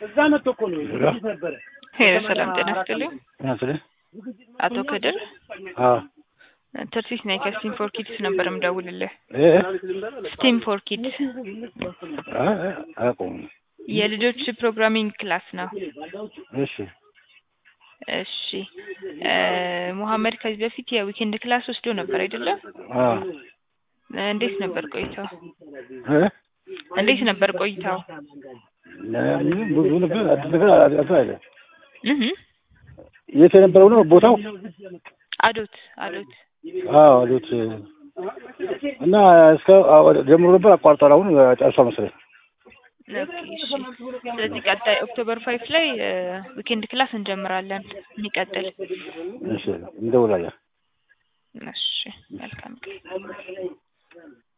እዛ መጥቶ እኮ ነው ዝግጅት ነበረ። ሄሎ ሰላም ጤና ይስጥልኝ። ያስልህ አቶ ከድር አዎ ተርሲስ ነኝ ከስቲም ፎር ኪድስ ነበር የምደውልልህ። እ ስቲም ፎር ኪድስ አ አቆም የልጆች ፕሮግራሚንግ ክላስ ነው። እሺ እሺ እ ሙሐመድ ከዚህ በፊት የዊኬንድ ክላስ ወስዶ ነበር አይደለም? አዎ እንዴት ነበር ቆይታው? እ እንዴት ነበር ቆይታው? ምንም ብዙ ነገር አዲስ ነገር አልተ አይደል እህ የት የነበረው ነው ቦታው? አዶት አዶት አዎ አሉት እና እስከ ጀምሮ ነበር አቋርጧል። አሁን ጨርሷ መሰለኝ። ኦኬ እሺ። ስለዚህ ቀጣይ ኦክቶበር ፋይቭ ላይ ዊኬንድ ክላስ እንጀምራለን። የሚቀጥል እሺ እንደውላለን። እሺ መልካም ቀን